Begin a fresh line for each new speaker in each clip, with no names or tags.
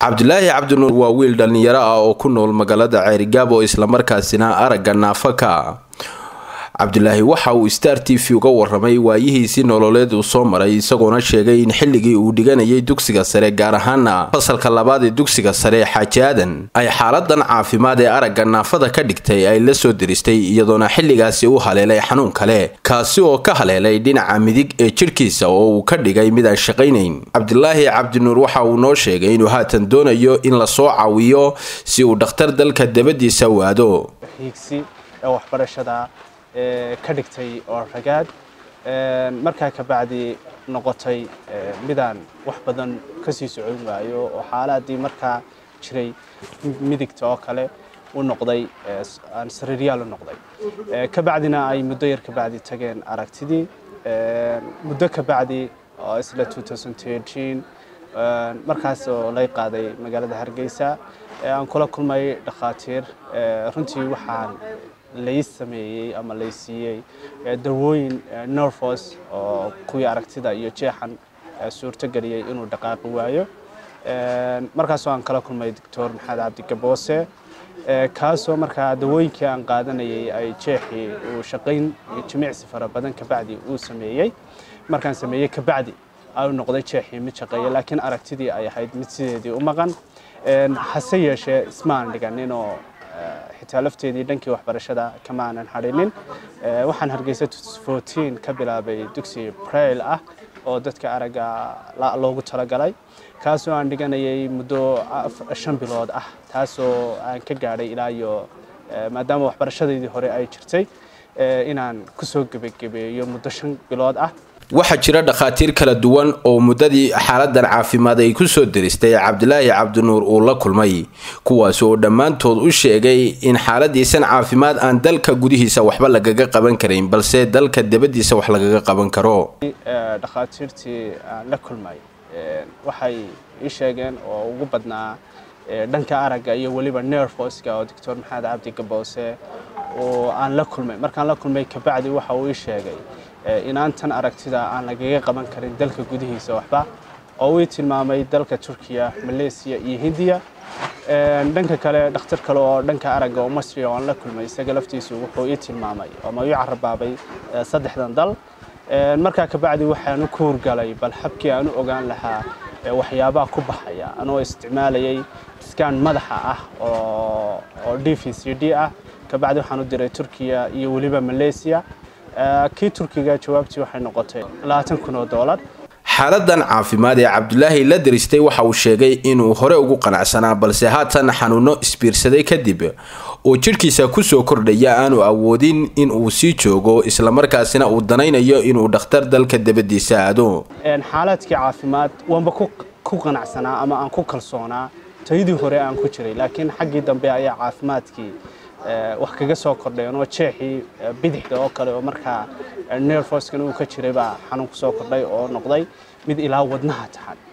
cabdulaahi cabdinuur waa wiil dhallinyaro ah oo ku nool magaalada ceerigaabo islamarkaasina aragga naafaka cabdulaahi waxa uu star t v uga waramay waayihiisii nololeed uu soo maray isagoona sheegay in xilligii uu dhiganayay dugsiga sare gaar ahaana fasalka labaad ee dugsiga sare xaaji aadan ay xaaladan caafimaad ee aragga naafada ka dhigtay ay la soo diristay iyadoona xilligaasi u haleelay xanuun kale kaasi oo ka haleelay dhinaca midig ee jidhkiisa oo uu ka dhigay mid aan shaqaynayn cabdulaahi cabdinuur waxa uu noo sheegay inuu haatan doonayo in lasoo caawiyo si uu dhakhtar dalka dabadiisa waado
ka dhigtay oo ragaad markaa kabacdi noqotay midaan wax badan kasii socon waayo oo xaaladii markaa jiray midigta oo kale u noqday aan sariiryaal u noqday kabacdina ay muddo yar kabacdi tageen aragtidii muddo kabacdi oo isla markaas oo lay qaaday magaalada hargeysa aan kula kulmay dhakhaatiir runtii waxaan lay sameeyey ama lay siiyey dawooyin nervos oo kuwii aragtida iyo jeexan suurtogeliyey inuu dhaqaaqi waayo markaasoo aan kala kulmay doctor maxamed cabdi gaboose kaasoo markaa dawooyinkii aan qaadanayay ay jeexii uu shaqayn jimicsi fara badan kabacdi uu sameeyey markaan sameeyey kabacdi au noqday jeexii mid shaqeeya laakiin aragtidii ay ahayd mid sideedii u maqan hase yeeshee ismaan dhiganinoo xitaa lafteedii dhankii waxbarashada kama aanan hadhinin waxaan hargeysa ka bilaabay dugsi brail ah oo dadka aragga loogu talagalay kaasoo aan dhiganayay muddo shan bilood ah taasoo aan ka gaadhay ilaa iyo maadaama waxbarashadeydii hore ay jirtay inaan kusoo gebagabeeyo muddo shan bilood ah
waxaa jira dhakhaatiir kala duwan oo muddadii xaaladan caafimaad ay kusoo diristay cabdilaahi cabdinuur uu la kulmay kuwaas oo dhammaantood u sheegay in xaaladiisan caafimaad aan dalka gudihiisa waxba lagaga qaban karayn balse dalka dabadiisa wax lagaga qaban karo
dhakhaatiirtii aan la kulmay waxay ii sheegeen oo ugu badnaa dhanka aragga iyo weliba nerfoska oo doctor maxamed cabdi gaboose oo aan la kulmay markaan la kulmay kabacdi waxa uu ii sheegay inaan tan aragtida aan lagaga qaban karin dalka gudihiisa waxba oo uu tilmaamay dalka turkiya malaysia iyo hindiya dhanka kale dhakhtar kale oo dhanka aragga oo masri oo aan la kulmay isaga laftiisu wuxuu ii tilmaamay ama ii carabaabay saddexdan dal markaa kabacdi waxaan ku hurgalay bal habkii aan u ogaan lahaa waxyaabaha ku baxaya anoo isticmaalayay skan madaxa ah oo d v c d ah kabacdi waxaan u diray turkiya iyo weliba malaysia kii turkiga jawaabtii waxay noqotay labaatan kun oo doolar
xaaladan caafimaad ee cabdulaahi la diristay waxa uu sheegay inuu hore ugu qanacsanaa balse haatan xanuuno isbiirsaday kadib oo jidhkiisa kusoo kordhaya aanu awoodin in uu sii joogo islamarkaasina uu danaynayo inuu dhakhtar dalka dabadiisa aado
xaaladkii caafimaad waanba ku qanacsanaa ama aan ku kalsoonaa tayadii hore aan ku jiray laakiin xaggii dambe ayaa caafimaadkii wax kaga soo kordheen oo jeexii bidixda oo kale oo markaa nerfoskan uu ka jiray baa xanuun ku soo kordhay oo noqday mid ilaa wadnaha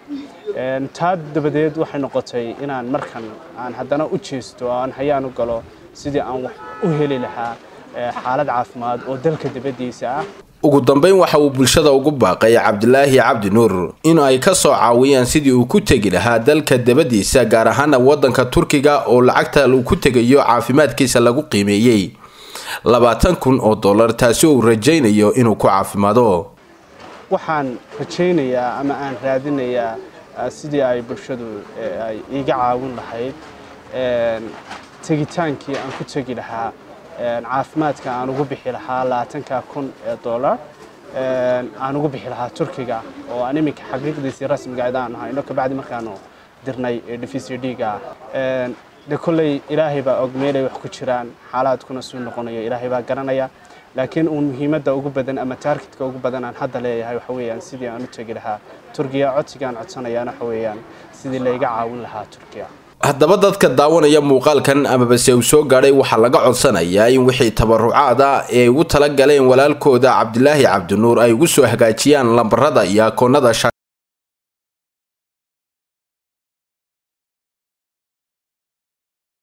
taxan taa dabadeed waxay noqotay inaan markan aan haddana u jeesto oo aan hayaan u galo sidii aan wax u heli lahaa xaalad caafimaad oo dalka dabadiisa ah
ugu dambeyn waxa uu bulshada ugu baaqay cabdilaahi cabdi nuur in ay ka soo caawiyaan sidii uu ku tegi lahaa dalka dabadiisa gaar ahaana waddanka turkiga oo lacagta uu ku tegayo caafimaadkiisa lagu qiimeeyey labaatan kun oo dollar taasi uu rajaynayo inuu ku caafimaado
waxaan rajaynayaa ama aan raadinayaa sidii ay bulshadu ay iiga caawin lahayd tegitaankii aan ku tegi lahaa caafimaadka aan ugu bixi lahaa labaatanka kun ee dollar aan ugu bixi lahaa turkiga oo aan iminka xaqiiqdiisii rasmiga aan hayno kabacdi markaanu dirnay d v c d-ga de kolley ilaahay baa og meelay wax ku jiraan xaalaadkuna suu noqonayo ilaahay baa garanaya laakiin uun muhiimadda ugu badan ama taargetka ugu badan aan hadda leeyahay waxa weeyaan sidii aan u tegi lahaa turkiya codsigaan codsanayaan waxa weeyaan sidii layga caawin lahaa turkiya
haddaba dadka daawanaya muuqaalkan amabase uu soo gaadhay waxaa laga codsanayaa in wixii tabarucaada ee ugu tala galeen walaalkooda cabdilaahi cabdinuur ay ugu soo hagaajiyaan lambarada iyo akoonada